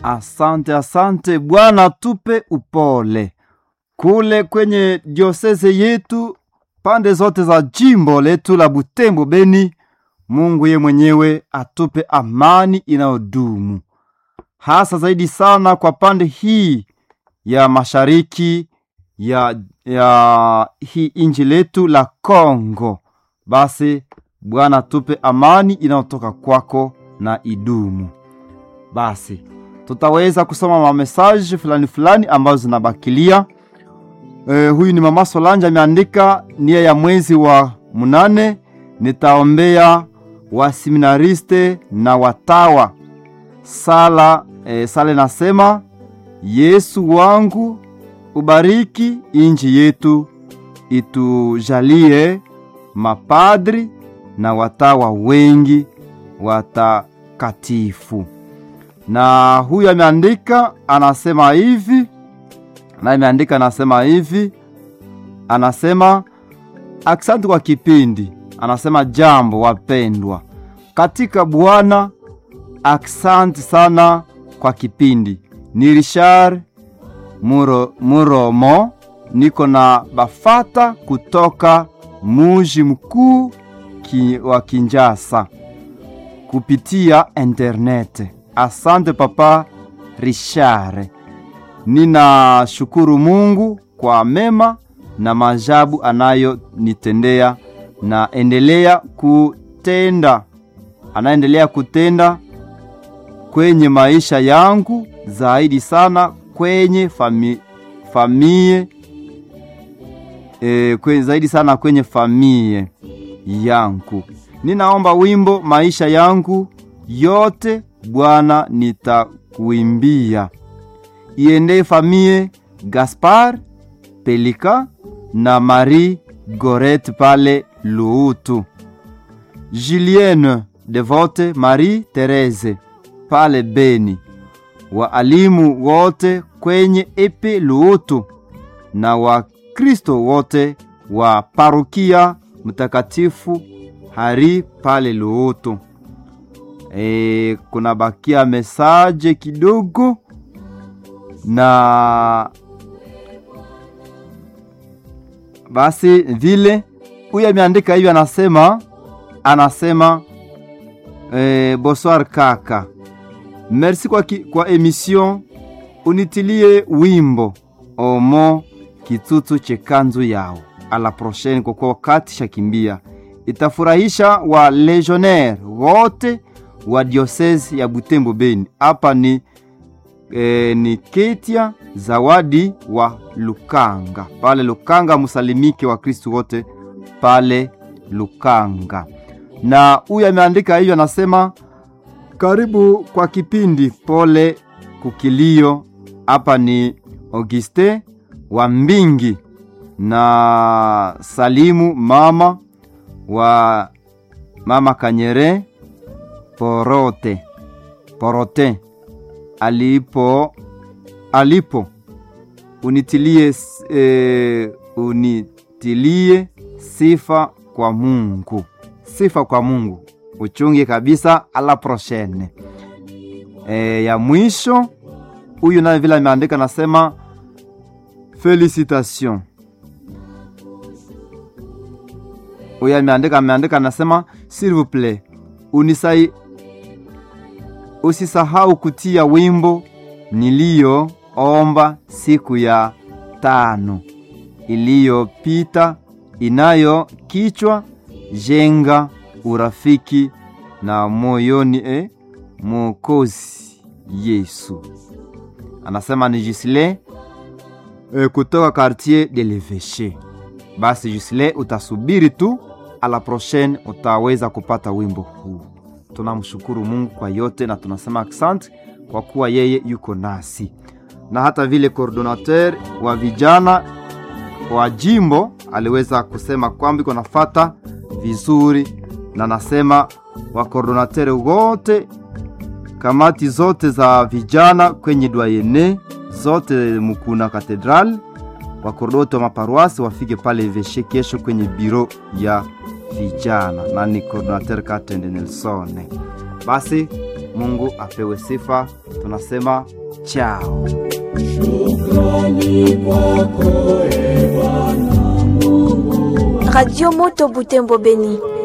Asante, asante Bwana, tupe upole kule kwenye dioseze yetu, pande zote za jimbo letu la Butembo Beni. Mungu ye mwenyewe atupe amani inayodumu, hasa zaidi sana kwa pande hii ya mashariki ya, ya hii inji letu la Kongo. Basi Bwana tupe amani inayotoka kwako na idumu. Basi tutaweza kusoma mamesaji fulani fulani ambazo zinabakilia. E, huyu ni mama Solange ameandika nia ya mwezi wa munane, nitaombea waseminariste na watawa sala. E, sala nasema Yesu wangu ubariki inji yetu, itujalie mapadri na watawa wengi watakatifu. Na huyu ameandika anasema hivi, na ameandika anasema hivi, anasema aksanti kwa kipindi. Anasema jambo wapendwa katika Bwana, aksanti sana kwa kipindi. Ni Richard Muro, Muromo, niko na bafata kutoka muji mkuu ki, wa Kinjasa kupitia internet. Asante papa Richard, ninashukuru Mungu kwa mema na maajabu anayonitendea na endelea kutenda, anaendelea kutenda kwenye maisha yangu zaidi sana kwenye fami, famie e, kwenye, zaidi sana kwenye famie yangu. Ninaomba wimbo maisha yangu yote Bwana nitakuimbia, iende famie Gaspar Pelika na Marie Goret pale Luutu, Julienne Devote, Marie Therese pale Beni, waalimu wote kwenye epe Luutu na Wakristo wote wa parokia Mtakatifu Hari pale Luutu. E, kuna bakia mesaje kidogo na basi vile huyu ameandika hivyo, anasema anasema e, bonsoir kaka, merci kwa, ki, kwa emission unitilie wimbo omo kitutu chekanzu yao ala prochaine, kwa kuwa wakati shakimbia itafurahisha wa legionnaire wote wa diocese ya Butembo Beni. Hapa ni, e, ni Ketia Zawadi wa Lukanga pale Lukanga, musalimike wa Kristu wote pale Lukanga. Na huyu ameandika hivyo, anasema karibu kwa kipindi, pole kukilio. Hapa ni Auguste wa Mbingi na salimu mama wa mama Kanyere Porote Porote alipo alipo unitilie, e, unitilie sifa kwa Mungu, sifa kwa Mungu, uchunge kabisa. Ala prochaine e, ya mwisho huyu naye vile ameandika nasema felicitation huyu ameandika ameandika anasema s'il vous plaît unisai usisahau kutia wimbo niliyoomba siku ya tano iliyopita inayo kichwa jenga urafiki na moyoni e Mwokozi Yesu. Anasema ni Gisle e, kutoka quartier de l'Eveche. Basi Gisle, utasubiri tu a la prochaine utaweza kupata wimbo huu. Tunamshukuru Mungu kwa yote na tunasema asante kwa kuwa yeye yuko nasi, na hata vile coordinateur wa vijana wa jimbo aliweza kusema kwamba iko nafata vizuri, na nasema wa coordinateur wote, kamati zote za vijana kwenye dwayene zote Mukuna Katedral, wakorodoto wa maparuasi wafike pale Veshe kesho kwenye biro ya vijana na ni coordinateur Katende Nelson. Basi Mungu apewe sifa. Tunasema chao. Radio Moto Butembo Beni.